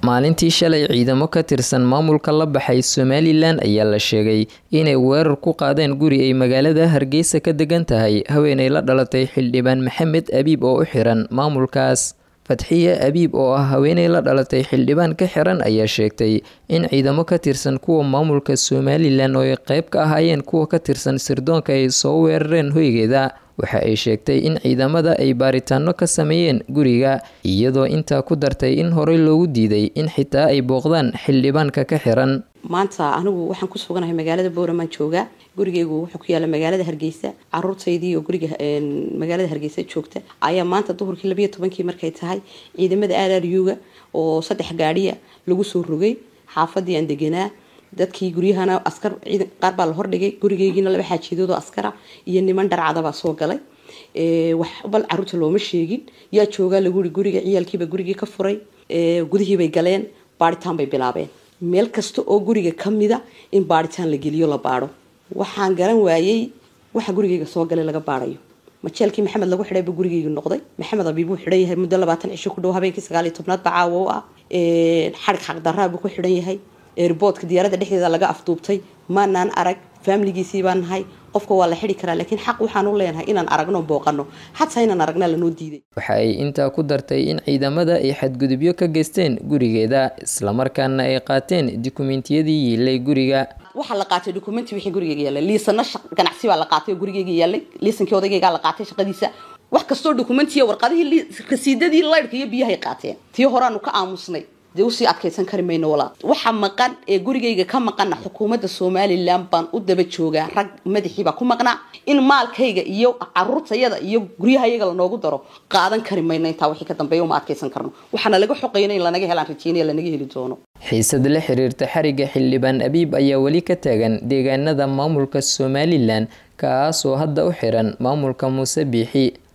maalintii shalay ciidamo ka tirsan maamulka la baxay somalilan ayaa la sheegay inay weerar ku qaadeen guri ay magaalada hargeysa ka degan tahay haweenay la dhalatay xildhibaan maxamed abiib oo u xiran maamulkaas fatxiye abiib oo ah haweenay la dhalatay xildhibaan ka xiran ayaa sheegtay in ciidamo ka tirsan kuwa maamulka somalilan oo ay qayb ka ahaayeen kuwa ka tirsan sirdoonka ay soo weerareen hoygeeda waxa ay sheegtay in ciidamada ay baaritaano ka sameeyeen guriga iyadoo intaa ku dartay in horey loogu diiday in xitaa ay booqdaan xildhibaanka ka xiran maanta anigu waxaan ku suganahay magaalada booramaan joogaa gurigeygu wuxuu ku yaala magaalada hargeysa caruurtaydii oo guriga magaalada hargeysa joogta ayaa maanta duhurkii labayo tobankii markay tahay ciidamada aararyuga oo saddex gaadhiya lagu soo rogay xaafadii aan deganaa dadkii guryahana askar ciidan qaar baa la hordhigay gurigeygiina laba xaajiidood oo askara iyo niman dharcadabaa soo galay wax bal caruurta looma sheegin yaa joogaa lagu yiri guriga ciyaalkiiba gurigii ka furay gudihiibay galeen baaritaan bay bilaabeen meel kasta oo guriga ka mida in baaritaan la geliyo la baadho waxaan garan waayey waxa gurigeyga soo galay laga baadhayo majeelkii maxamed lagu xidhay buu gurigeyga noqday maxamed abiib wuu xidhan yahay muddo labaatan cisho ku dhow habeenkii sagaal iyo tobnaad ba caawa u ah xadhig xaqdaraa buu ku xidhan yahay airboodka diyaaradda dhexdeeda laga afduubtay maanaan arag faamiligiisii baan nahay qofka waa la xidi karaa laakiin xaq waxaan u leenahay inaan aragno booqano xataa inaan aragnaa lanoo diiday waxa ay intaa ku dartay in ciidamada ay xadgudubyo ka geysteen gurigeeda islamarkaana ay qaateen dukumentiyadii yiilay guriga waxaa la qaatay dukumenti wixii gurigeyga yaallay liisano ganacsi baa la qaatay oo gurigeyga yaallay liisankii odageygaa la qaatay shaqadiisa wax kastoo dukumentiya warqadihii rasiidadii laydhka iyo biyahay qaateen tii horeaanu ka aamusnay dee usii adkaysan kari mayno walaa waxa maqan ee gurigayga ka maqana xukuumadda somalilan baan u daba joogaa rag madaxiibaa ku maqnaa in maalkayga iyo caruurtayada iyo guryahayaga lanoogu daro qaadan kari mayno intaa wixii ka dambeeya uma adkaysan karno waxaana laga xoqayna in lanaga helaan rajeynaya lanaga heli doono xiisad la xiriirta xariga xildhibaan abiib ayaa weli ka taagan deegaanada maamulka somalilan kaasoo hadda u xiran maamulka muuse biixi